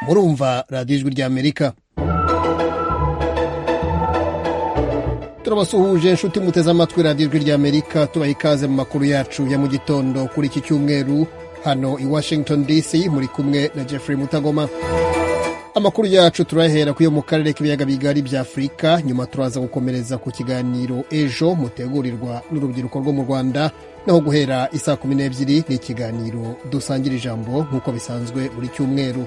murumva radiyo ijwi ry'amerika turabasuhuje inshuti muteze amatwi radiyo ijwi ry'amerika tubaha ikaze mu makuru yacu ya mu gitondo kuri iki cyumweru hano i washington dc muri kumwe na jeffrey mutagoma amakuru yacu turahera ku yo mu karere k'ibiyaga bigari bya afurika nyuma turaza gukomereza ku kiganiro ejo mutegurirwa n'urubyiruko rwo mu rwanda naho guhera isaa kumi n'ebyiri ni ikiganiro dusangira ijambo nk'uko bisanzwe buri cyumweru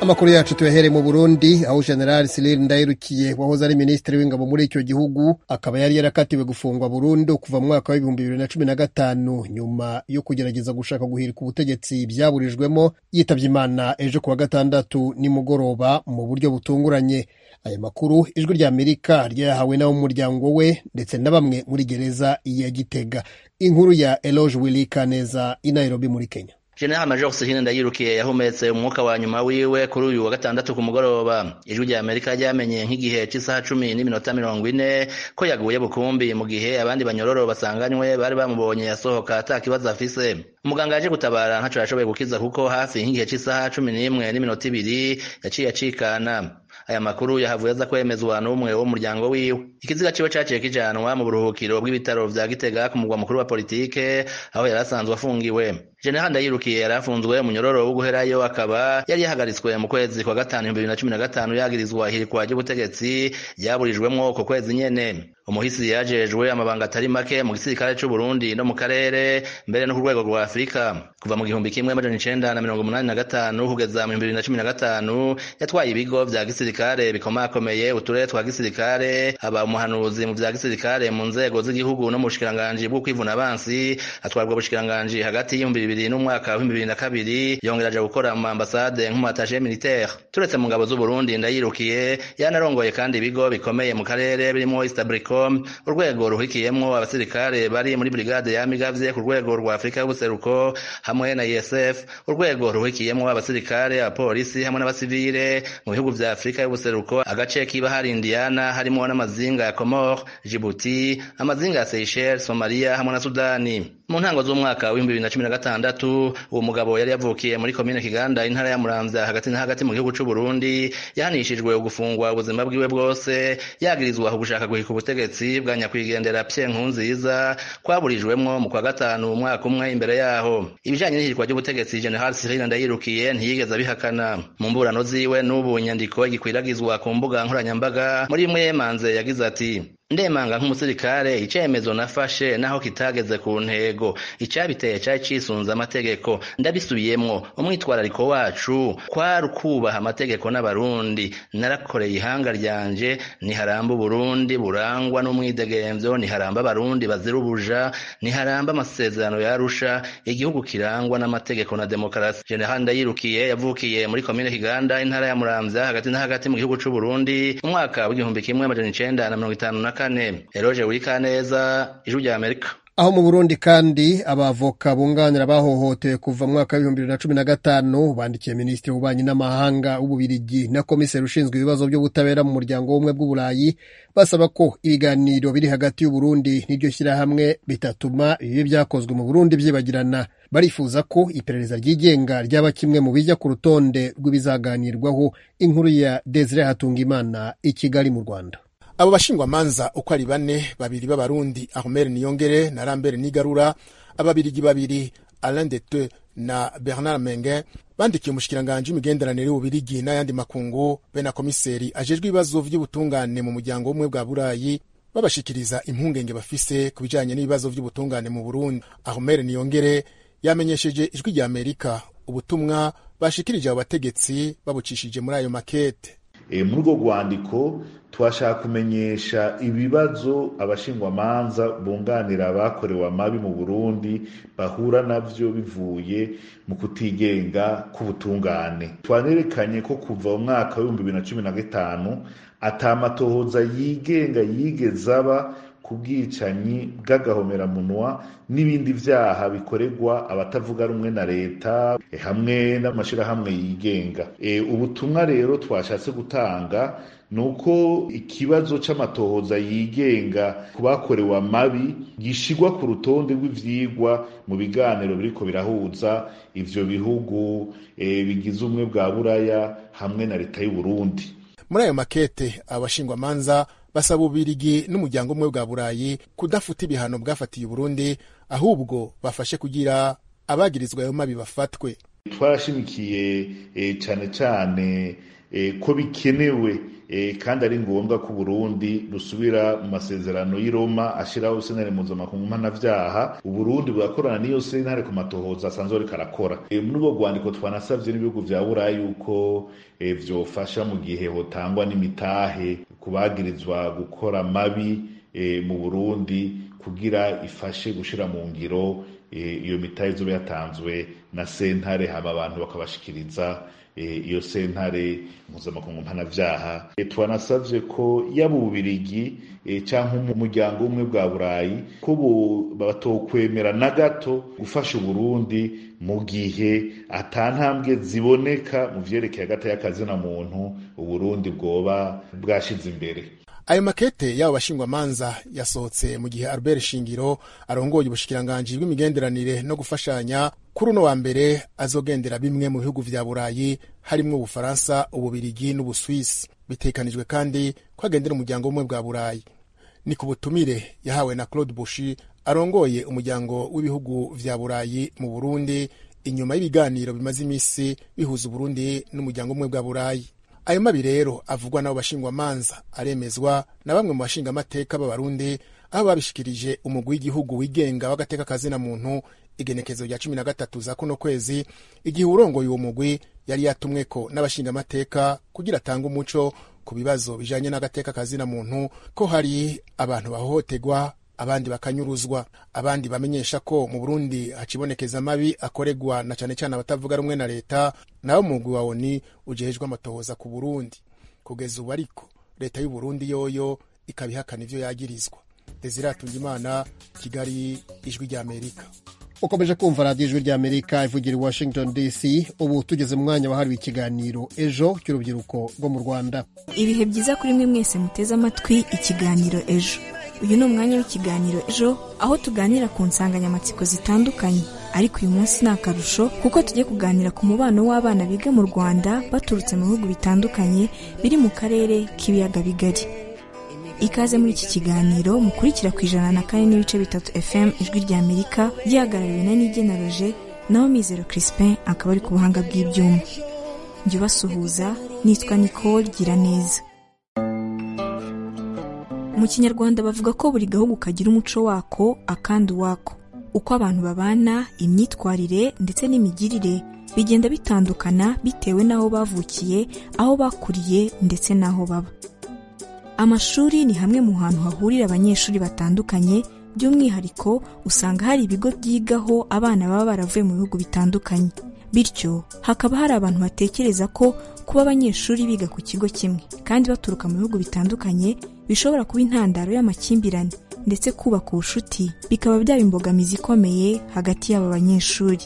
amakuru yacu tuyahere mu burundi aho general Cyril ndayirukiye wahoze ari minisitiri w'ingabo muri icyo gihugu akaba yari yarakatiwe gufungwa burundu kuva mu mwaka w'ibihumbi bibiri na cumi na gatanu nyuma yo kugerageza gushaka guhirika ubutegetsi byaburijwemo yitabye imana ejo kuwa gatandatu nimugoroba mu buryo butunguranye aya makuru ijwi rya amerika ryayahawe n'ab'umuryango we ndetse na bamwe muri gereza ya gitega inkuru ya eloge wilika neza i nairobi muri kenya General Major Sirina Ndayirukiye yahumetse umwuka wa nyuma wiwe kuri uyu wa gatandatu ku mugoroba. Ijwi rya Amerika ryamenye nk'igihe cy'isaha cumi n'iminota mirongo ine ko yaguye bukumbi mu gihe abandi banyororo basanganywe bari bamubonye yasohoka ata kibazo afise. Umuganga yaje gutabara ntaco yashoboye gukiza kuko hafi nk'igihe cy'isaha cumi n'imwe n'iminota ibiri yaciye acikana. aya makuru yahavuye aza kwemezwa n'umwe wo mu muryango wiwe ikiziga ciwe caciye kijanwa mu buruhukiro bw'ibitaro vya gitega ku mugwa mukuru wa politike aho yari asanzwe afungiwe jenerali ndayirukiye yari afunzwe munyororo wo guherayo akaba yari yahagaritswe mu kwezi kwa gatanu ibihumbi bibiri na cumi na gatanu yagirizwa ihirikwa ry'ubutegetsi ryaburijwemwo uko kwezi nyene umuhisi yajejwe amabanga atari make mu gisirikare c'u Burundi no mu karere mbere no ku rwego rwa Afurika kuva mu gihumbi kimwe majana icenda na mirongo umunani na gatanu kugeza mu bihumbi bibiri na cumi na gatanu yatwaye ibigo vya gisirikare bikomakomeye uturere twa gisirikare aba umuhanuzi mu vya gisirikare mu nzego z'igihugu no mu bushikiranganji bwo kwivuna abansi atwarwa ubushikiranganji hagati y'ibihumbi bibiri n'umwaka w'ibihumbi bibiri na kabiri yongera aja gukora mu ambasade nk'umwatashe militaire turetse mu ngabo z'u Burundi ndayirukiye yanarongoye kandi ibigo bikomeye mu karere birimo Istabriko urwego ruhikiyemwo abasirikare bari muri brigade yamigavye ku rwego rwa Afrika y'ubuseruko hamwe na USF urwego ruhikiyemwo abasirikare abapolisi hamwe n'abasivile mu bihugu vya Afrika y'ubuseruko agace kiba hari Indiana harimo n'amazinga ya Comore Djibouti amazinga ya Seychelles Somalia hamwe na Sudani mu ntango z'umwaka w'ibihumbi bibiri na cumi na gatandatu uwo mugabo yari yavukiye muri komine kiganda intara ya muramvya hagati na hagati mu gihugu c'u Burundi yahanishijwe ugufungwa ubuzima bwiwe bwose yagirizwa ugushaka guhika ubutegetsi bwa nyakwigendera pye nkunziza kwaburijwemwo mu kwa gatanu umwaka umwe imbere yaho ibijanye n'ihirikwa ry'ubutegetsi general Cyril ndayirukiye ntiyigeze abihakana mu mburano ziwe n'ubu nyandiko igikwiragizwa ku mbuga nkoranyambaga muri imwe yemanze yagize ati ndemanga nk'umusirikare icemezo nafashe naho kitageze ku ntego icabiteye cari cisunze amategeko ndabisubiyemwo umwitwarariko wacu kwari ukubaha amategeko n'abarundi narakoreye ihanga ryanje niharamba uburundi burangwa n'umwidegemvyo niharamba abarundi bazira ubuja niharamba amasezerano yarusha igihugu kirangwa n'amategeko na demokarasi general ndayirukiye yavukiye muri komine kiganda intara ya muramvya hagati na hagati mu gihugu c'uburundi umwaka w'igihumbi kimwe amajana icenda na mirongo itanu na kane eroje wikaneza ijwi rya amerika aho mu burundi kandi abavoka bunganira bahohotewe kuva mwaka w'ibihumbi bibiri na cumi na gatanu bandikiye minisitiri w'ububanyi n'amahanga w'ububirigi na komiseri ushinzwe ibibazo by'ubutabera mu muryango w'ubumwe bw'uburayi basaba ko ibiganiro biri hagati y'uburundi n'iryo shyirahamwe bitatuma ibibi byakozwe mu burundi byibagirana barifuza ko iperereza ryigenga ryaba kimwe mu bijya ku rutonde rw'ibizaganirwaho inkuru ya desire hatungimana i kigali mu rwanda abo bashingwamanza uko ari bane babiri b'abarundi ahomere niyongere na rambere nigarura ababirigi babiri alain dete na bernard menge bandikiye umushikiranganji w'imigenderanire y'ububirigi n'ayandi makungu be na komiseri ajejwe ibibazo vy'ubutungane mu muryango w'umwe bwa burayi babashikiriza impungenge bafise ku bijanye n'ibibazo vy'ubutungane mu burundi ahomere niyongere yamenyesheje ijwi rya amerika ubutumwa bashikirije abo bategetsi babucishije muri ayo makete muri urwo rwandiko twashaka kumenyesha ibibazo abashingwamanza bunganira abakorewe amabi mu burundi bahura navyo bivuye mu kutigenga k'ubutungane twanerekanye ko kuva mu mwaka w'ibihumbi bibiri na cumi na gatanu atamatohoza yigenga yigeze aba ku bwicanyi bw'agahomeranwa n'ibindi byaha bikorerwa abatavuga rumwe na leta hamwe n'amashyirahamwe yigenga ubutumwa rero twashatse gutanga ni uko ikibazo cy'amatohoza yigenga ku bakorewe amabi gishyirwa ku rutonde rw'ibyigwa mu biganiro biriko birahuza ibyo bihugu bigize ubumwe bwa buraya hamwe na leta y'u Burundi muri ayo makete abashingwamanza basaba ububirigi n'umuryango umwe bwa burayi kudafuta ibihano bwafatiye uburundi ahubwo bafashe kugira abagirizwa ayo mabi bafatwe twarashimikiye cyane cyane ko bikenewe kandi ari ngombwa ko uburundi rusubira mu masezerano y'i Roma ashyiraho sentare mpuzamakungu mpanabyaha uburundi bugakorana n'iyo sentare ku matohoza asanzwe ariko arakora muri ubwo rwandiko twanasabye n'ibihugu bya burayi yuko byofasha mu gihe hotangwa n'imitahe ku bagirizwa gukora mabi mu burundi kugira ifashe gushyira mu ngiro iyo mitahe izuba yatanzwe na sentare haba abantu bakabashikiriza iyo sentare mpuzamakungu mpanabyaha twanasabye ko yaba ububirigi cyangwa umuryango umwe bwa burayi ko batokwemera na gato gufasha uburundi mu gihe atantambwe ziboneka mu byerekeye hagati y'akazi na muntu uburundi bwoba bwashyize imbere ayo makete y'abo bashingwamanza yasohotse mu gihe albert shingiro arongoye ubushikiranganji bw'imigenderanire no gufashanya kuri uno wa mbere azogendera bimwe mu bihugu vya burayi harimwo ubufaransa ububirigi n'ubuswisi bitekanijwe kandi ko agendera umuryango w'umwe bwa burayi ni ku butumire yahawe na claude bushi arongoye umuryango w'ibihugu vya burayi mu burundi inyuma y'ibiganiro bimaze imisi bihuza uburundi n'umuryango umwe bwa burayi ayo mabi rero avugwa n'abo bashingwamanza aremezwa na bamwe mu bashingamateka b'abarundi aho babishikirije umugwi w'igihugu wigenga w'agateka kazina muntu igenekezo rya cumi na gatatu za kuno kwezi igihe urongoye uwo mugwi yari yatumweko n'abashingamateka kugira atange umuco ku bibazo bijanye n'agateka kazina muntu ko hari abantu bahohotegwa abandi bakanyuruzwa abandi bamenyesha ko mu burundi hacibonekeza mabi akoregwa na cyane cyane abatavuga rumwe na leta nawe umugwi wa oni ujejwe amatohoza ku burundi kugeza ubu ariko leta y'uburundi yoyo ikabihakana ivyo yagirizwa deziratunga imana kigali ijwi ry'amerika ukomeje kumva radiyo ijwi ry'amerika ivugira i washington dc ubu tugeze mu mwanya wahariwe ikiganiro ejo cy'urubyiruko rwo mu rwanda ibihe byiza kuri mwe mwese muteze amatwi ikiganiro ejo uyu ni umwanya w'ikiganiro ejo aho tuganira ku nsanganyamatsiko zitandukanye ariko uyu munsi ni akarusho kuko tujye kuganira ku mubano w'abana biga mu rwanda baturutse mu bihugu bitandukanye biri mu karere k'ibiyaga bigari ikaze muri iki kiganiro mukurikira ku ijana na kane n'ibice bitatu fm ijwi rya amerika gihagarariwe na nigena roje naho mizero crispin akaba ari ku buhanga bw'ibyuma njye ubasuhuza nitwa nicole gira neza mu kinyarwanda bavuga ko buri gahugu kagira umuco wako akandi uwako uko abantu babana imyitwarire ndetse n'imigirire bigenda bitandukana bitewe n'aho bavukiye aho bakuriye ndetse n'aho baba amashuri ni hamwe mu hantu hahurira abanyeshuri batandukanye by'umwihariko usanga hari ibigo byigaho abana baba baravuye mu bihugu bitandukanye bityo hakaba hari abantu batekereza ko kuba abanyeshuri biga ku kigo kimwe kandi baturuka mu bihugu bitandukanye bishobora kuba intandaro y'amakimbirane ndetse kubaka ubucuti bikaba byaba imbogamizi ikomeye hagati y'aba banyeshuri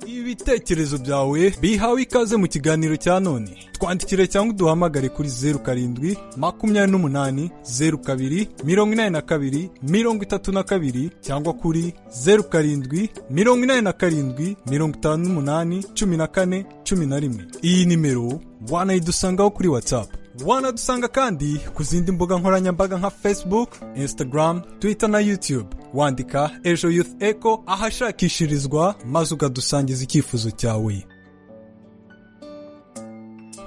ibitekerezo byawe bihawe ikaze mu kiganiro cya none twandikire cyangwa uduhamagare kuri zeru karindwi makumyabiri n'umunani zeru kabiri mirongo inani na kabiri mirongo itatu na kabiri cyangwa kuri zeru karindwi mirongo inani na karindwi mirongo itanu n'umunani cumi na kane cumi na rimwe iyi nimero wanayidusangaho kuri watsapu wanadusanga kandi ku zindi mbuga nkoranyambaga nka facebook instagram twitter na youtube wandika ejo youth eco ahashakishirizwa maze ukadusangiza icyifuzo cyawe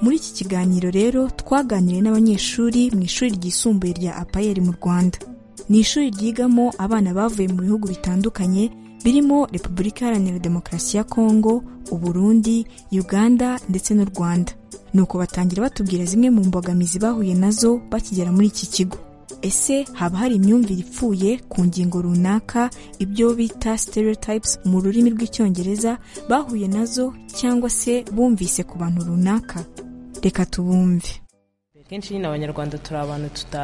muri iki kiganiro rero twaganiriye n'abanyeshuri mu ishuri ryisumbuye rya apayeri mu rwanda ni ishuri ryigamo abana bavuye mu bihugu bitandukanye birimo repubulika iharanira demokarasi ya kongo uburundi uganda ndetse n'u rwanda nuko batangira batubwira zimwe mu mbogamizi bahuye nazo bakigera muri iki kigo ese haba hari imyumvire ipfuye ku ngingo runaka ibyo bita stereotypes mu rurimi rw'icyongereza bahuye nazo cyangwa se bumvise ku bantu runaka reka tubumve akenshi nyine abanyarwanda turi abantu tuta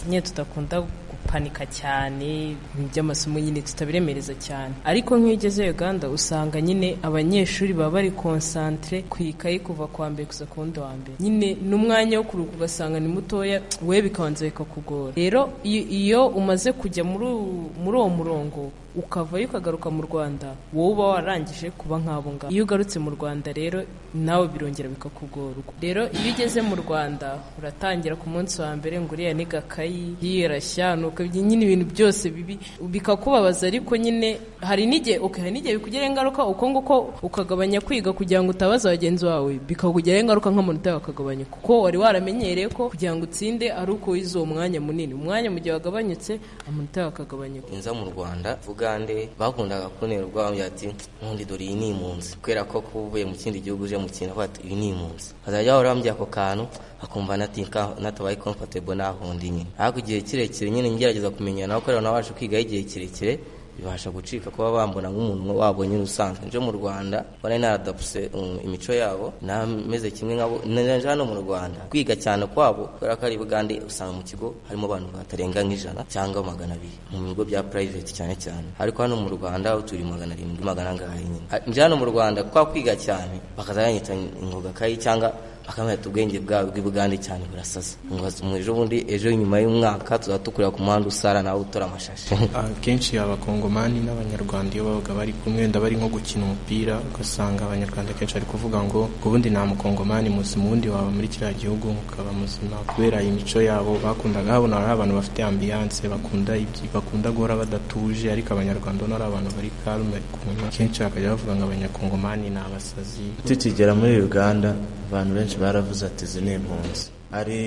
nyine tudakunda gupanika cyane ibintu by'amasomo nyine tutabiremereza cyane ariko nk'iyo ugeze uganda usanga nyine abanyeshuri baba bari konsantire ku ikayi kuva ku wa mbere kuza ku wundi wa mbere nyine n'umwanya wo kuruhuka ugasanga ni mutoya we bikabanza bikakugora rero iyo- iyo umaze kujya muri u- muri uwo murongo ukavayo ukagaruka mu rwanda wowe uba warangije kuba nk'abo ngabo iyo ugarutse mu rwanda rero nawe birongera bikakugora rero iyo ugeze mu rwanda uratangira ku munsi wa mbere ngo uriya ni gakayi yirashya nuko ibyo nyine ibintu byose bibi bikakubabaza ariko nyine hari n'igihe okay, hari n'igihe bikugiraho ingaruka uko nguko ukagabanya kwiga kugira ngo utabaza bagenzi bawe bikakugiraho ingaruka nk'amanota yawe akagabanya kuko wari waramenyereye ko kugira ngo utsinde ari uko wize uwo mwanya munini umwanya mu gihe wagabanyutse amanota yawe akagabanyuka nza mu rwanda ugande bakundaga kunerwa bambwira ati nkundi dore iyi ni impunzi kubera ko kuba uvuye mu kindi gihugu uje mu kintu avuga ati iyi ni impunzi azajya bahora bambwira ako kantu akumva nati "Nka- natabaye comfortable nahundi nyine ariko igihe kirekire nyine ngerageza kumenya nawe kubera nabasha kwigaho igihe kirekire bibasha gucika kuba bambona nk'umuntu wabo nyine usanzwe nje mu rwanda nari naradapuse um, imico yabo nameze kimwe nkabo naje hano mu rwanda kwiga cyane kwabo kubera ko ari bugande usanga mu kigo harimo abantu batarenga nk'ijana cyangwa magana abiri mu bigo bya private cyane cyane ariko hano mu rwanda aho turi magana arindwi magana angahe nyine Ah, nje hano mu rwanda kwa kwiga cyane bakaza banyita ingoga kayi cyangwa akamenya ubwenge bwawe bw'ibugande cyane burasasa ngo mu ejo bundi ejo nyuma y'umwaka tuzaba dukorera ku muhanda usara nawe utora amashashi akenshi abakongomani n'abanyarwanda iyo babaga bari kumwe ndaba ari nko gukina umupira ugasanga abanyarwanda kenshi bari kuvuga ngo ubundi nta mukongomani muzima ubundi waba muri kiriya gihugu mukaba muzima kubera imico yabo bakundaga habona ari abantu bafite ambiyanse bakunda ibyi- bakunda guhora badatuje ariko abanyarwanda ubona ari abantu bari karume kuma kenshi bakajya bavuga ngo abanyakongomani ni abasazi tukigera muri uganda abantu benshi baravuze ati izi ni impunzi hari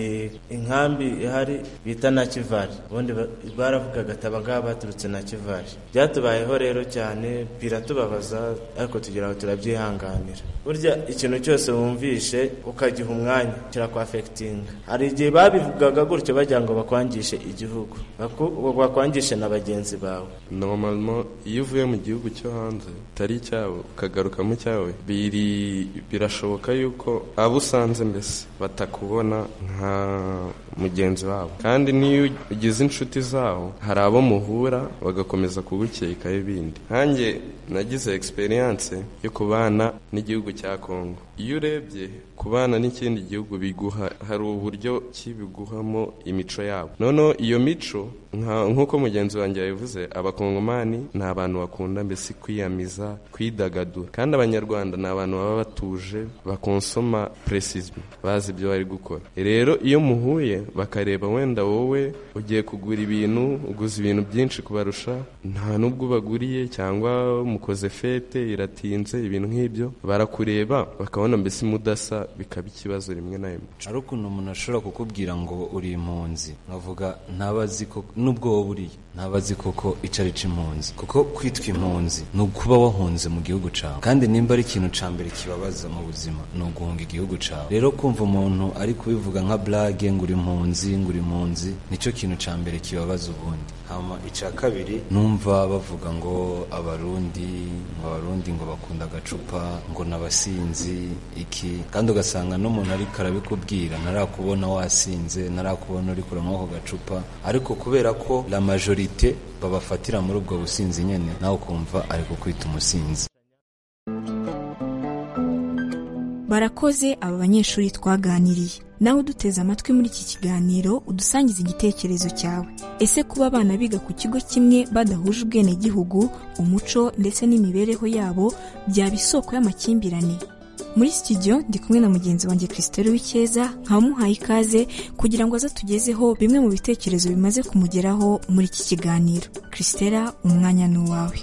inkambi ihari bita na kivari ubundi ba- baravugaga ati abangaba baturutse na kivari byatubayeho rero cyane biratubabaza ariko tugira ngo turabyihanganira burya ikintu cyose wumvishe ukagiha umwanya kirakwafekitinga hari igihe babivugaga gutyo bagira ngo bakwangishe igihugu baku- bakwangishe na bagenzi bawe normalement iyo uvuye mu gihugu cyo hanze utari icyawe ukagaruka mu cyawe biri birashoboka yuko abo usanze mbese batakubona nka mugenzi wabo kandi n'iyo ugize inshuti zawo hari abo muhura bagakomeza kugukekaho ibindi nkanjye nagize experience yo kubana n'igihugu cya Congo iyo urebye kubana n'ikindi gihugu biguha hari uburyo ki biguhamo imico yabo noneho iyo mico nka- nk'uko mugenzi wanjye yabivuze abakongomani ni abantu bakunda mbese kwiyamiza kwidagadura kandi abanyarwanda ni abantu baba batuje bakonsoma presisme bazi ibyo bari gukora rero iyo muhuye bakareba wenda wowe ugiye kugura ibintu uguze ibintu byinshi kubarusha nta n'ubwo ubaguriye cyangwa mukoze fete iratinze ibintu nk'ibyo barakureba bakabona mbese mudasa bikaba ikibazo rimwe na rimwe hari ukuntu umuntu ashobora kukubwira ngo uri impunzi nkavuga ntabazi koko nubwo wowe uriye ntabazi koko icyo ari cyo impunzi kuko kwitwa impunzi ni ukuba wahunze mu gihugu cyawe kandi nimba ari ikintu cya mbere kibabaza mu buzima ni uguhunga igihugu cyawe rero kumva umuntu ari kubivuga nka blage ngo uri impunzi ngo uri impunzi nicyo kintu cya mbere kibabaza ubundi hama icya kabiri numva bavuga ngo abarundi ngo abarundi ngo bakunda agacupa ngo n'abasinzi iki kandi ugasanga n'umuntu ariko arabikubwira ntarakubona wasinze ntarakubona uri kuramo ako gacupa ariko kubera ko la majorite babafatira muri ubwo businzi nyine nawe ukumva ari kukwita umusinzi Barakoze aba banyeshuri twaganiriye. Nawe uduteze amatwi muri iki kiganiro udusangiza igitekerezo cyawe. Ese kuba abana biga ku kigo kimwe badahuje ubwenegihugu, umuco ndetse n'imibereho yabo byaba isoko y'amakimbirane? Muri studio ndi kumwe na mugenzi wanjye Christelle Wikeza nkamuhaye ikaze kugira ngo aze tugezeho bimwe mu bitekerezo bimaze kumugeraho muri iki kiganiro. Christelle umwanya ni uwawe.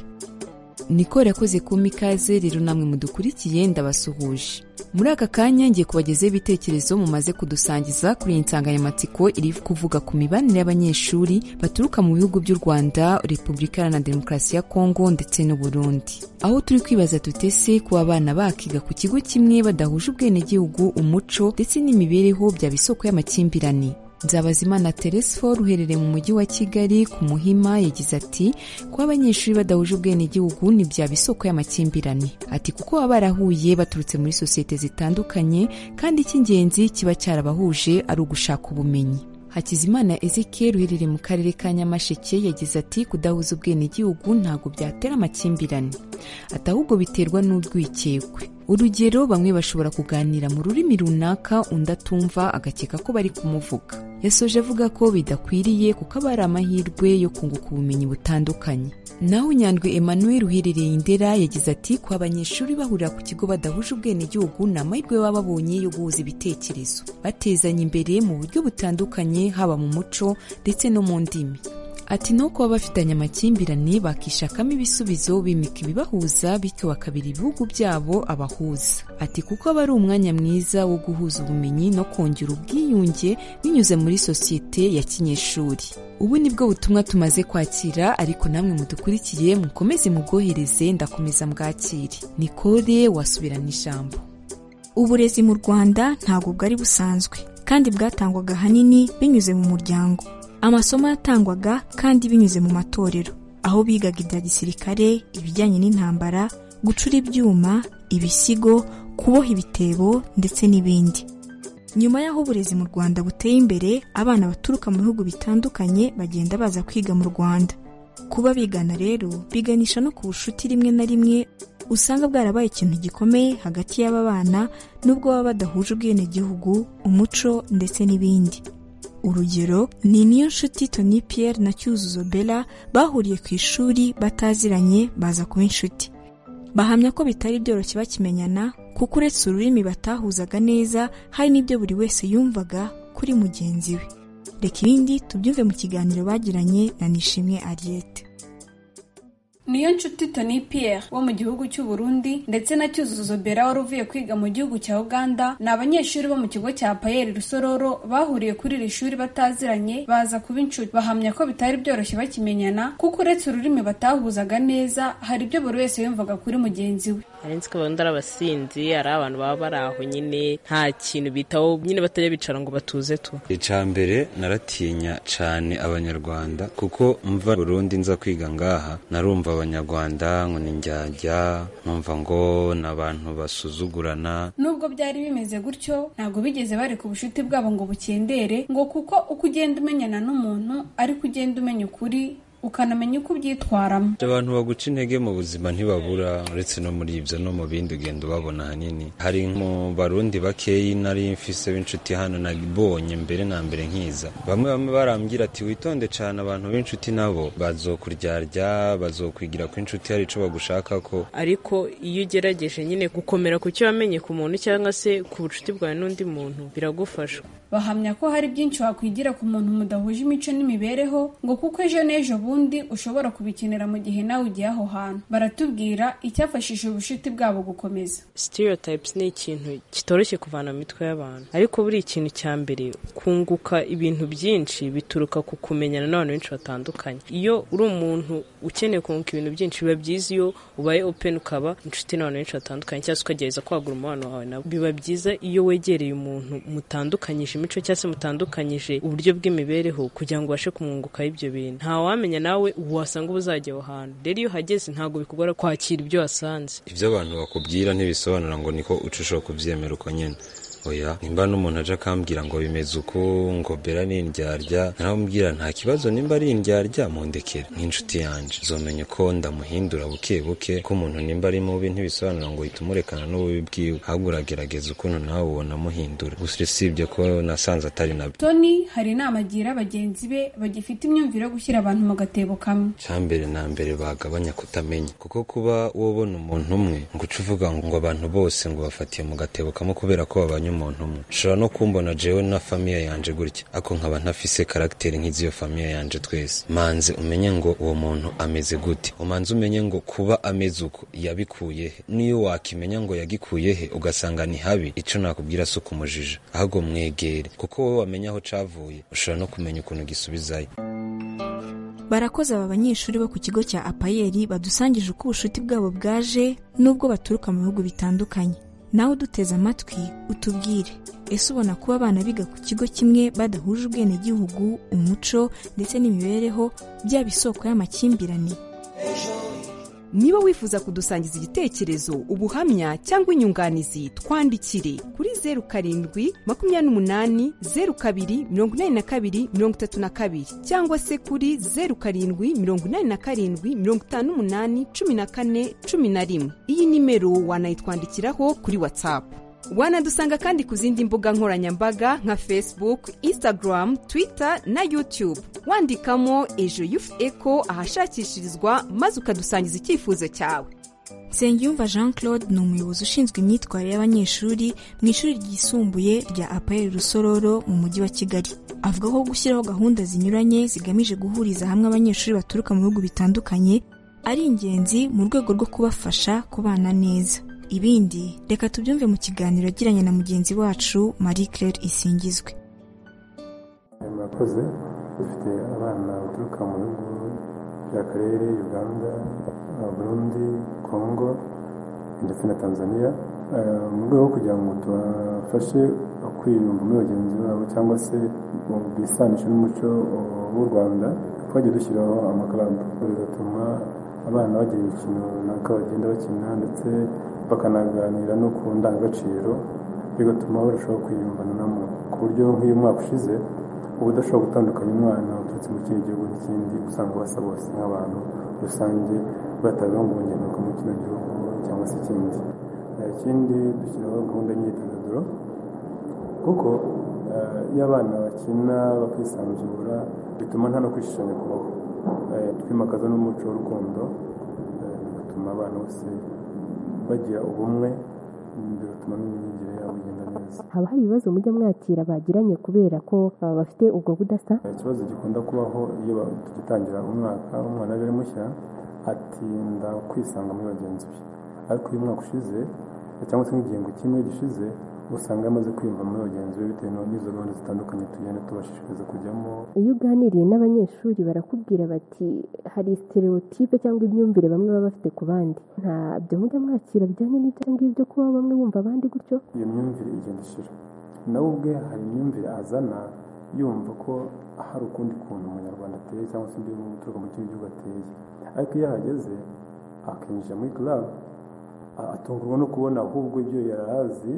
Nicole yakoze kuma ikaze rero namwe mudukurikiye ndabasuhuje muri aka kanya ngiye kubagezaho ibitekerezo mumaze kudusangiza kuri iyi nsanganyamatsiko iri kuvuga ku mibanire y'abanyeshuri baturuka mu bihugu by'u rwanda repubulika iharanira demokarasi ya kongo ndetse n'u Burundi. aho turi kwibaza tutese kuba abana bakiga ku kigo kimwe badahuje ubwenegihugu umuco ndetse n'imibereho byaba isoko y'amakimbirane nzabazimana teresiforo uherereye mu mujyi wa kigali ku muhima yagize ati kuba abanyeshuri badahuje ubwenegihugu ntibyaba isoko y'amakimbirane ati kuko baba barahuye baturutse muri sosiyete zitandukanye kandi icy'ingenzi kiba cyarabahuje ari ugushaka ubumenyi hakizimana ezekiel uherereye mu karere ka nyamasheke yagize ati kudahuza ubwenegihugu ntabwo byatera amakimbirane ati ahubwo biterwa n'urwikekwe urugero bamwe bashobora kuganira mu rurimi runaka undi atumva agakeka ko bari kumuvuga yasoje avuga ko bidakwiriye kuko aba ari amahirwe yo kunguka ubumenyi butandukanye naho nyandwi emmanuel uherereye indera yagize ati kuba abanyeshuri bahurira ku kigo badahuje ubwenegihugu ni amahirwe baba babonye yo guhuza ibitekerezo batezanya imbere mu buryo butandukanye haba mu muco ndetse no mu ndimi ati no kuba bafitanye amakimbirane bakishakamo ibisubizo bimika ibibahuza bityo bakabira ibihugu byabo abahuza ati kuko aba ari umwanya mwiza wo guhuza ubumenyi no kongera ubwiyunge binyuze muri sosiyete ya kinyeshuri ubu nibwo butumwa tumaze kwakira ariko namwe mudukurikiye mukomeze mubwohereze ndakomeza mbwakire nikore wasubirana ijambo uburezi mu rwanda ntabwo bwari busanzwe kandi bwatangwaga ahanini binyuze mu muryango amasomo yatangwaga kandi binyuze mu matorero aho bigaga ibya gisirikare ibijyanye n'intambara gucura ibyuma ibisigo kuboha ibitebo ndetse n'ibindi nyuma y'aho uburezi mu rwanda buteye imbere abana baturuka mu bihugu bitandukanye bagenda baza kwiga mu rwanda kuba bigana rero biganisha no ku bucuti rimwe na rimwe usanga bwarabaye ikintu gikomeye hagati y'aba bana nubwo baba badahuje ubwenegihugu umuco ndetse n'ibindi urugero ni niyo nshuti toni Pierre na cyuzuzo bella bahuriye ku ishuri bataziranye baza kuba inshuti bahamya ko bitari byoroshye bakimenyana kuko uretse ururimi batahuzaga neza hari n'ibyo buri wese yumvaga kuri mugenzi we reka ibindi tubyumve mu kiganiro bagiranye na nishimwe ariyete niyo nshuti toni Pierre wo mu gihugu cy'u Burundi ndetse na cyuzuzo bera wari uvuye kwiga mu gihugu cya uganda ni abanyeshuri bo mu kigo cya payeri rusororo bahuriye kuri iri shuri bataziranye baza kuba inshuti bahamya ko bitari byoroshye bakimenyana kuko uretse ururimi batahuzaga neza hari ibyo buri wese yumvaga kuri mugenzi we hari nzi ko babona ari abasinzi ari abantu baba bari aho nyine nta kintu bitaho nyine batajya bicara ngo batuze tu icya mbere naratinya cyane abanyarwanda kuko mva Burundi nza kwiga ngaha narumva abanyarwanda ngo ni njyajya numva ngo ni abantu basuzugurana nubwo byari bimeze gutyo ntabwo bigeze bareka ubucuti bwabo ngo bukendere ngo kuko uko ugenda umenyana n'umuntu ariko ugenda umenya ukuri ukanamenya uko ubyitwaramo abantu baguca intege mu buzima ntibabura uretse no muri ibyo no mu bindi ugenda ubabona ahanini hari mu barundi bakeyi nari mfise b'inshuti hano nabonye mbere na mbere nkiza bamwe bamwe barambwira ati witonde cyane abantu b'inshuti nabo bazokuryarya bazokwigira ku inshuti hari icyo bagushaka ko ariko iyo ugerageje nyine gukomera ku cyo wamenye ku muntu cyangwa se ku bucuti bwawe n'undi muntu biragufasha bahamya ko hari byinshi wakwigira ku muntu mudahuje imico n'imibereho ngo kuko ejo n'ejo ubundi ushobora kubikenera mu gihe nawe ugiye aho hantu baratubwira icyafashije ubucuti bwabo gukomeza stereotypes ni ikintu kitoroshye kuvana mu mitwe y'abantu ariko buri ikintu cya mbere kunguka ibintu byinshi bituruka ku kumenyana n'abantu benshi batandukanye iyo uri umuntu ukeneye kunguka ibintu byinshi biba byiza iyo ubaye open ukaba inshuti n'abantu benshi batandukanye cyangwa se ukagerageza kwagura umubano wawe nabo biba byiza iyo wegereye umuntu mutandukanyije imico cyangwa se mutandukanyije uburyo bw'imibereho kugira ngo ubashe kumwungukaho ibyo bintu nta wamenya nawe wasanga uba uzajya aho hantu rero iyo uhageze ntabwo bikugora kwakira ibyo wasanze ibyo abantu bakubwira ntibisobanura ngo niko uca ushobora kubyemera uko nyine oya nimba n'umuntu aje akambwira ngo bimeze uku ngo bera ni indyarya naramubwira nta kibazo nimba ari indyarya mundekere nk'inshuti yanjye zomenya uko ndamuhindura buke buke ko umuntu nimba ari mubi ntibisobanura ngo uhita umurekana n'ububi bwiwe ahubwo uragerageza ukuntu nawe ubona amuhindura gusa usibye ko nasanze atari nabyo toni hari inama agira bagenzi be bagifite imyumvire yo gushyira abantu mu gatebo kamwe cya mbere na mbere bagabanya kutamenya kuko kuba wobona umuntu umwe ngo uce uvuga ngo abantu bose ngo bafatiye mu gatebo kamwe kubera ko babanye umuntu umwe ushobora no kumbona jewe na famiye yanje gutya ako nkaba ntafise karagiteri nk'iziyo famiye yanje twese manze umenye ngo uwo muntu ameze gute umanze umenye ngo kuba ameze uko yabikuye he niyo wakimenya ngo yagikuye he ugasanga ni habi ico nakubwira si ukumujija ahubwo mwegere kuko wowe wamenya aho cavuye ushobora no kumenya ukuntu gisubizayo barakoze aba banyeshuri bo ku kigo cya apayeri badusangije uko ubucuti bwabo bwaje nubwo baturuka mu bihugu bitandukanye nawe uduteze amatwi utubwire ese ubona kuba abana biga ku kigo kimwe badahuje ubwenegihugu umuco ndetse n'imibereho byaba isoko y'amakimbirane niba wifuza kudusangiza igitekerezo ubuhamya cyangwa inyunganizi twandikire kuri zeru karindwi makumyabiri n'umunani zeru kabiri mirongo inani na kabiri mirongo itatu na kabiri cyangwa se kuri zeru karindwi mirongo inani na karindwi mirongo itanu n'umunani cumi na kane cumi na rimwe iyi nimero wanayitwandikiraho kuri watsapu wanadusanga kandi ku zindi mbuga nkoranyambaga nka facebook instagram twitter na youtube wandikamo ejo yufu eko ahashakishirizwa maze ukadusangiza icyifuzo cyawe nsengiyumva jean claude ni umuyobozi ushinzwe imyitwarire y'abanyeshuri mu ishuri ryisumbuye rya apayeri rusororo mu mujyi wa kigali avuga ko gushyiraho gahunda zinyuranye zigamije guhuriza hamwe abanyeshuri baturuka mu bihugu bitandukanye ari ingenzi mu rwego rwo kubafasha kubana neza ibindi reka tubyumve mu kiganiro yagiranye na mugenzi wacu marie claire isingizwe murakoze dufite abana baturuka mu bihugu by'akarere uganda burundi kongo ndetse na tanzania mu rwego rwo kugira ngo tubafashe kwiyumva muri bagenzi babo cyangwa se bisanishe n'umuco w'u rwanda twajya dushyiraho amakaramba bigatuma abana bagira imikino runaka bagenda bakina ndetse bakanaganira no ku ndangagaciro bigatuma barushaho kwiyumvanamo ku buryo nk'uyu mwaka ushize uba udashobora gutandukanya umwana uturutse mu kindi gihugu n'ikindi usanga basa bose nk'abantu rusange batabibangunganya nuko mu kino gihugu cyangwa se ikindi ikindi dushyiraho gahunda y'imyidagaduro kuko iyo abana bakina bakisanzura bituma nta no kwishishanya kubaho twimakaza n'umuco w'urukundo bigatuma abana bose bagira ubumwe bigatuma n'imyigire yabo igenda neza haba hari ibibazo mujya mwakira bagiranye kubera ko bafite ubwo budasa ikibazo gikunda kubaho iyo tugitangira umwaka umwana ari mushya atinda kwisanga muri bagenzi be ariko uyu mwaka ushize cyangwa se nk'igihengo kimwe gishize usanga amaze kwiyumva muri bagenzi be bitewe n'izo gahunda zitandukanye tugenda tubashishikariza kujyamo iyo uganiriye n'abanyeshuri barakubwira bati hari stereotipe cyangwa imyumvire bamwe baba bafite ku bandi ntabyo mujya mwakira bijyanye n'ibyo ngibyo kuba bamwe bumva abandi gutyo iyo myumvire igenda ishira nawe ubwe hari imyumvire azana yumva ko hari ukundi kuntu umunyarwanda ateye cyangwa se undi uturuka mu kindi gihugu ateye ariko iyo ahageze akinjira muri club atungurwa no kubona ahubwo ibyo yari azi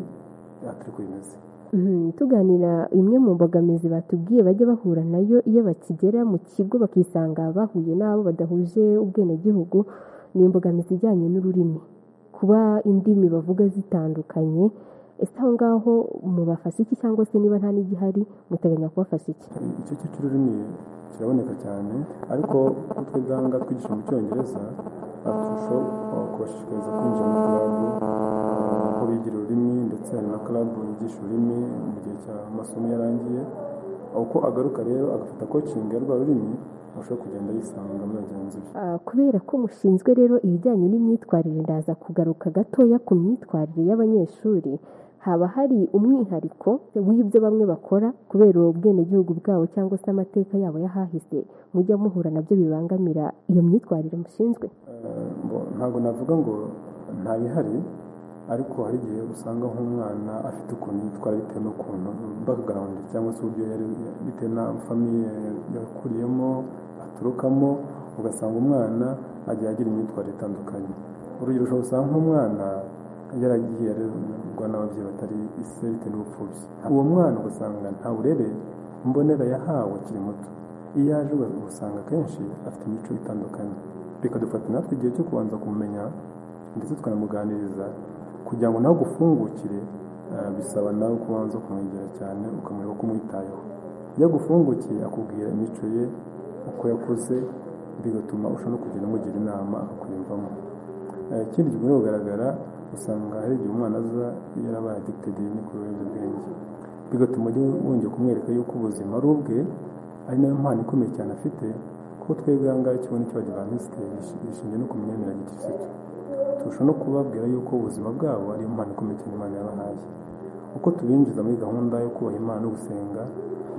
atari ko bimeze tuganira imwe mu mbogamizi batubwiye bajya bahura nayo iyo bakigera mu kigo bakisanga bahuye n'abo badahuje ubwenegihugu ni imbogamizi ijyanye n'ururimi kuba indimi bavuga zitandukanye ese aho ngaho mubafasha iki cyangwa se niba nta n'igihari muteganya kubafasha iki icyo cy'ururimi kiraboneka cyane ariko twe gahanga twigisha mu cyongereza turushaho kubashishikariza kwinjira mu karabu aho bigira ururimi ndetse hari na karabu yigisha ururimi mu gihe cy'amasomo yarangiye uko agaruka rero agafata kocingi ya rwa rurimi ashobora kugenda yisanga muri bagenzi be kubera ko mushinzwe rero ibijyanye n'imyitwarire ndaza kugaruka gatoya ku myitwarire y'abanyeshuri haba hari umwihariko w'ibyo bamwe bakora kubera ubwenegihugu bwabo cyangwa se amateka yabo yahahise mujya muhura nabyo bibangamira iyo myitwarire mushinzwe ntabwo navuga ngo nta bihari ariko hari igihe usanga nk'umwana afite ukuntu yitwara bitewe n'ukuntu bakagarawundi cyangwa se uburyo yari bitewe na famiye yakuriyemo aturukamo ugasanga umwana agiye agira imyitwarire itandukanye urugero ushobora usanga nk'umwana yaragiye arerwa n'ababyeyi batari ise bitewe n'ubupfubyi uwo mwana ugasanga nta burere mbonera yahawe akiri muto iyo aje usanga akenshi afite imico itandukanye bikadufata natwe igihe cyo kubanza kumumenya ndetse tukanamuganiriza kugira ngo nawe ugufungukire bisaba nawe kubanza kumwegera cyane ukamwereka ko umwitayeho iyo agufungukiye akubwira imico ye uko yakuze bigatuma ushobora no kugenda umugira inama akakwiyumvamo ikindi gihe kugaragara usanga hari igihe umwana aza yarabaye agitedi no ku biyobyabwenge bigatuma ujya wongera kumwereka yuko ubuzima ari ubwe ari nayo mpano ikomeye cyane afite kuko twebwe aha ngaha ikigo n'ikibagivanisite gishingiye no ku myemerere gikirisitu turusha no kubabwira yuko ubuzima bwabo ari impano ikomeye cyane imana yabahaye uko tubinjiza muri gahunda yo kubaha imana no gusenga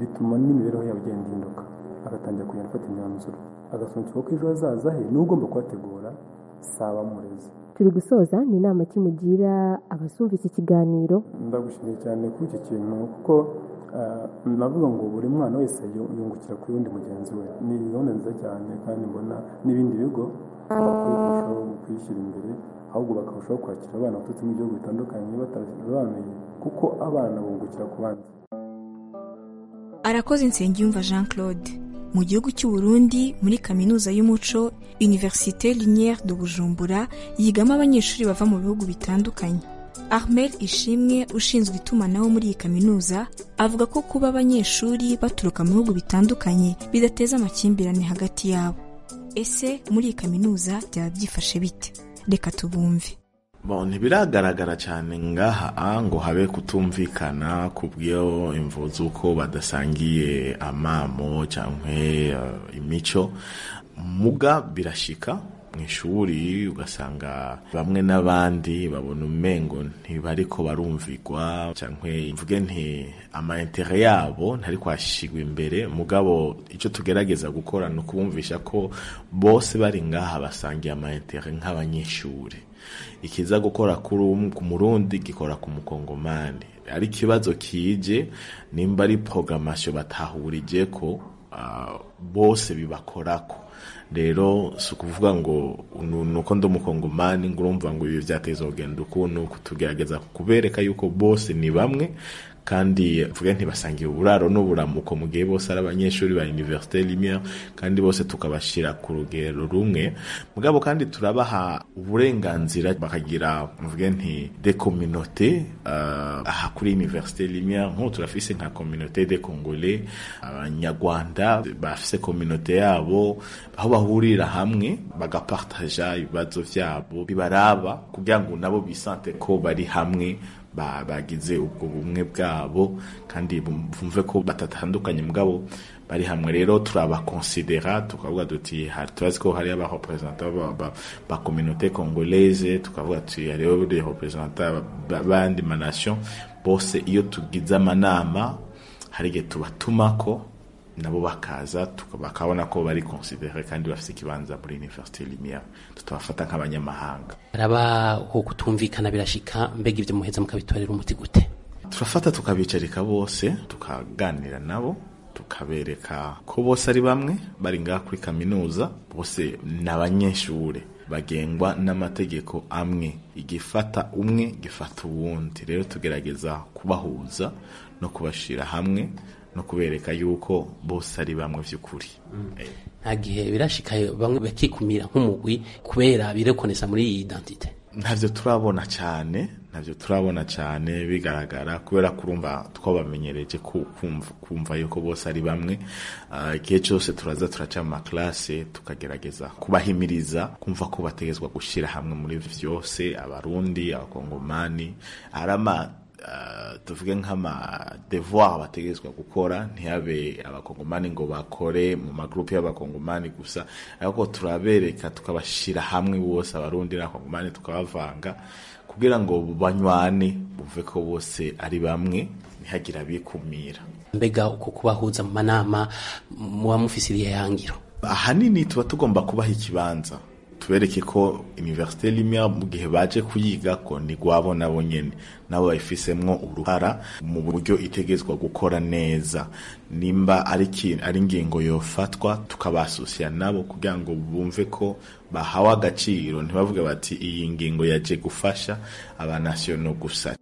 bituma n'imibereho yabo igenda ihinduka agatangira kugenda afata imyanzuro agasobanukirwa ko ejo hazaza he niwe ugomba kubategura saba murezi turi gusoza ni inama ki mugira abazumva iki kiganiro ndagushimiye cyane kuri iki kintu kuko navuga ngo buri mwana wese yungukira kuri undi mugenzi we ni gahunda nziza cyane kandi mbona n'ibindi bigo bakwiye kurushaho kuyishyira imbere ahubwo bakarushaho kwakira abana baturutse mu bihugu bitandukanye batabisobanuye kuko abana bungukira ku bandi arakoze nsengiyumva jean claude mu gihugu cy'u Burundi muri kaminuza y'umuco universite linière de bujumbura yigamo abanyeshuri bava mu bihugu bitandukanye Ahmed ishimwe ushinzwe itumanaho muri iyi kaminuza avuga ko kuba abanyeshuri baturuka mu bihugu bitandukanye bidateza amakimbirane hagati yabo ese muri iyi kaminuza byaba byifashe bite reka tubumve ntibiragaragara cyane ngaha ngo habe kutumvikana ku bw'iyo imvuzi uko badasangiye amamo cyangwa imico muga birashyika mu ishuri ugasanga bamwe n'abandi babona umengo ntibari ko barumvigwa cyangwa mvuge nti amayentere yabo ntari kwashyirwa imbere mugabo icyo tugerageza gukora ni ukubumvisha ko bose bari ngaha basangiye amayentere nk'abanyeshuri ikiza gukora ku murundi gikora ku mukongomani ari ikibazo kije nimba ari porogamasiyo batahurije ko bose bibakorako rero si ukuvuga ngo nuko ndi umukongomani ngo urumva ngo ibi byateza urugendo ukuntu kutugerageza kubereka yuko bose ni bamwe kandi mvuga ntibasangire uburaro n'uburamuko mu gihe bose ari abanyeshuri ba iniverisite rimwe kandi bose tukabashyira ku rugero rumwe mugabo kandi turabaha uburenganzira bakagira mvuge nti de kominote aha kuri iniverisite rimwe nk'ubu turafise nka kominote de kongole abanyarwanda bafise kominote yabo aho bahurira hamwe bagapartaja ibibazo byabo bibaraba kugira ngo nabo bisante ko bari hamwe bagize ubwo bumwe bwabo kandi bumve ko batatandukanye mugabo bari hamwe rero turabakonsidera tukavuga duti turazi ko hariyo abareperezanta ba kominote kongoleze tukavuga tuti hariyo reperezanta b'andi manasiyo bose iyo tugize amanama hari igihe tubatuma ko nabo bakaza bakabona ko bari konsidere kandi bafite ikibanza muri iniverisite rimwe tutabafata nk'abanyamahanga haraba uko kutumvikana birashika mbega ibyo muheza mukabitorera umuti gute turafata tukabicarika bose tukaganira nabo tukabereka ko bose ari bamwe bari ngaha kuri kaminuza bose ni abanyeshuri bagengwa n'amategeko amwe igifata umwe gifata uwundi rero tugerageza kubahuza no kubashyira hamwe no kubereka yuko bose ari bamwe by'ukuri nta gihe birashika bamwe bakikumira nk'umugwi kubera birekonesa muri iyi identite ntabyo turabona cyane ntabyo turabona cyane bigaragara kubera kurumva twabamenyereje kumva yuko bose ari bamwe igihe cyose turaza turaca mu makarase tukagerageza kubahimiriza kumva ko bategetswe gushyira hamwe muri byose abarundi abakongomani arama tuvuge nk'amadevoir bategerezwa gukora ntihabe abakongomani ngo bakore mu magurupe y'abakongomani gusa ariko turabereka tukabashyira hamwe bose abarundi n'abakongomani tukabavanga kugira ngo banywane bumve ko bose ari bamwe ntihagire abikumira mbega uko kubahuza mu manama muba mufise irihangiro ahanini tuba tugomba kubaha ikibanza tubereke ko iniverisite rimwe mu gihe baje kuyiga ko ni rwabo nabo nyine nabo bayifisemwo uruhara mu buryo itegezwa gukora neza nimba ari ingingo yofatwa tukabasusiya nabo kugira ngo bumve ko bahawe agaciro ntibavuge bati iyi ngingo yaje gufasha abanasiyono gusa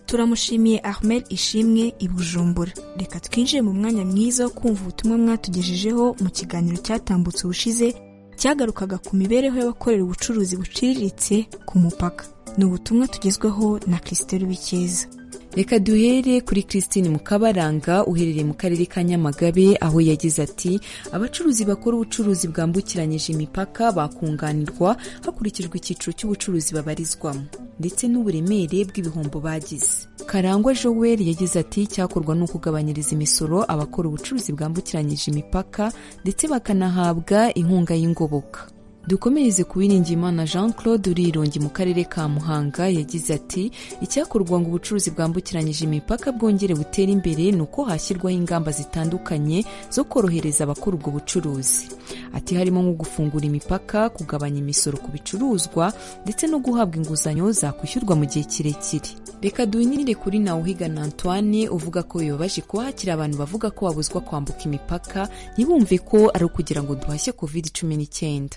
turamushimiye Ahmed Ishimwe i Bujumbura reka twinjire mu mwanya mwiza wo kumva ubutumwa mwatugejejeho mu kiganiro cyatambutse ubushize cyagarukaga ku mibereho y'abakorera ubucuruzi buciriritse ku mupaka ni ubutumwa tugezweho na Christelle Bikeza reka duhere kuri christine mukabaranga uherereye mu karere ka nyamagabe aho yagize ati abacuruzi bakora ubucuruzi bwambukiranyije imipaka bakunganirwa hakurikijwe icyiciro cy'ubucuruzi babarizwamo ndetse n'uburemere bw'ibihombo bagize karangwa joel yagize ati cyakorwa ni ukugabanyiriza imisoro abakora ubucuruzi bwambukiranyije imipaka ndetse bakanahabwa inkunga y'ingoboka dukomereze ku Biringiyimana jean claude urirongi mu karere ka muhanga yagize ati icyakorwa ngo ubucuruzi bwambukiranyije imipaka bwongere butere imbere ni uko hashyirwaho ingamba zitandukanye zo korohereza abakora ubwo bucuruzi ati harimo nko gufungura imipaka kugabanya imisoro ku bicuruzwa ndetse no guhabwa inguzanyo zakwishyurwa mu gihe kirekire reka duhinire kuri nawuhigana antoine uvuga ko bibabaje kuba hakiri abantu bavuga ko babuzwa kwambuka imipaka ntibumve ko ari ukugira ngo duhashye covid cumi n'icyenda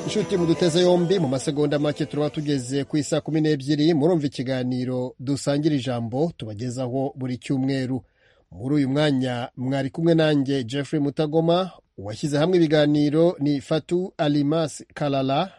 inshuti muduteze yombi mu masegonda make turaba tugeze ku isa kumi n'ebyiri murumva ikiganiro dusangira ijambo tubagezaho buri cyumweru muri uyu mwanya mwari kumwe nanjye jeffrey mutagoma uwashyize hamwe ibiganiro ni fatu alimas karara